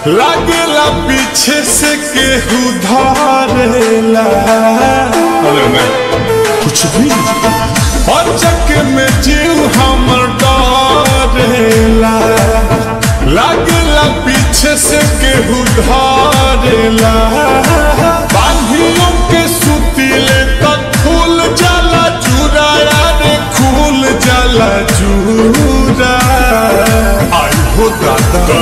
लागेला पीछे से केहू धरेला अरे मैं कुछ भी अचक में जीव हमर डरेला लागेला पीछे से केहू धरेला बांधियों के सुतीले तक खुल जाला चुराया रे खुल जाला चूरा आई हो दादा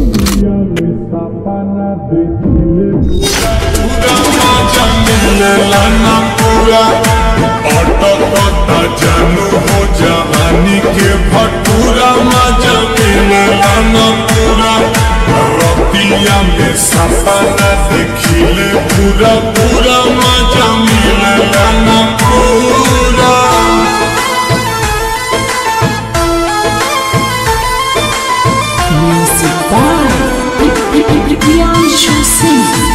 पूरा मजा मिलेला ना पूरा अटकता जानू हो जवानी के भटूरा मजा मिलेला ना पूरा रतिया में सपना देखिले पूरा पूरा मजा मिलेला ना पूरा Music by Priyanshu Singh.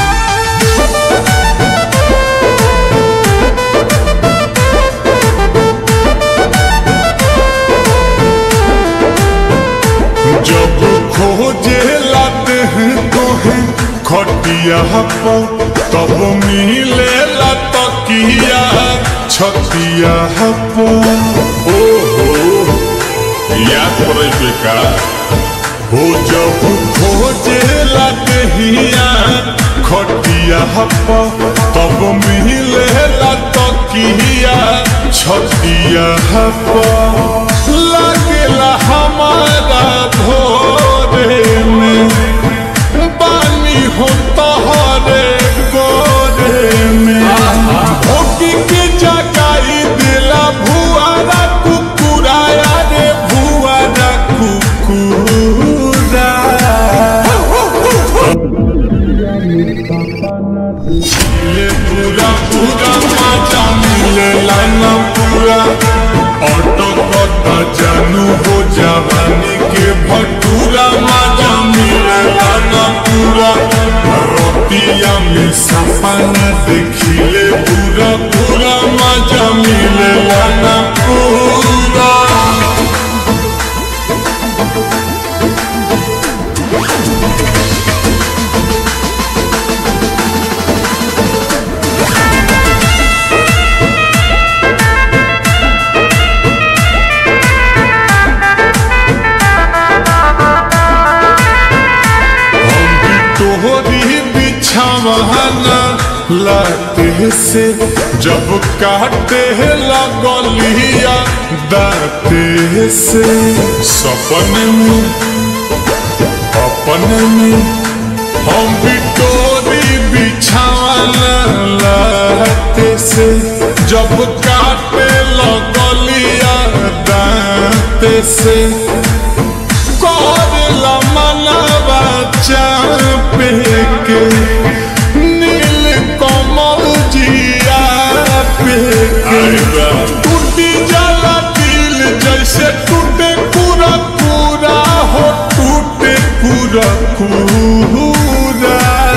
जब खोजे लाते हैं तो है खटिया पर तब मिले ला तकिया छतिया पर ओ हो याद पड़े बेका हो जब खोजे लाते हिया खटिया पर तब मिले ला तकिया छतिया पर लागेला हमारा भोरे में पानी हो तोहरे गोरे में भोगी के जगाई दिला भुआरा कुकुराया रे भुआरा कुकुरा मिले पूरा पूरा मजा मिलेला ना पूरा ऑटो कता जानू हो जवानी के भटूरा मजा मिलेला ना पूरा रोटिया में सपना देखिले पूरा पूरा मजा मिलेला ना पूरा तोहरी बिछावाना लाते से जब काटे लगलिया दाते से सपने में अपने में हम भी तोरी बिछावाना लाते से जब काटे लगलिया दाते से करला मनवा चापे के नील कमल जिया पे के टूटी जाला दिल जैसे टूटे पूरा पूरा हो टूटे पूरा पूरा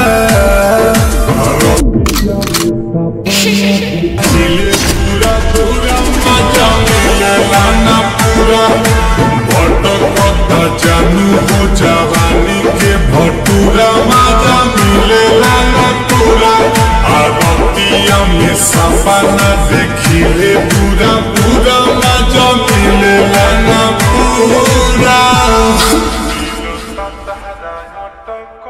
दिल पूरा पूरा मजा मिलेला ना पूरा भटकता जानू हो जवानी के भटूरा मजा मिलेला ना पूरा आरतिया में सपना देखिले पूरा पूरा मजा मिलेला ना पूरा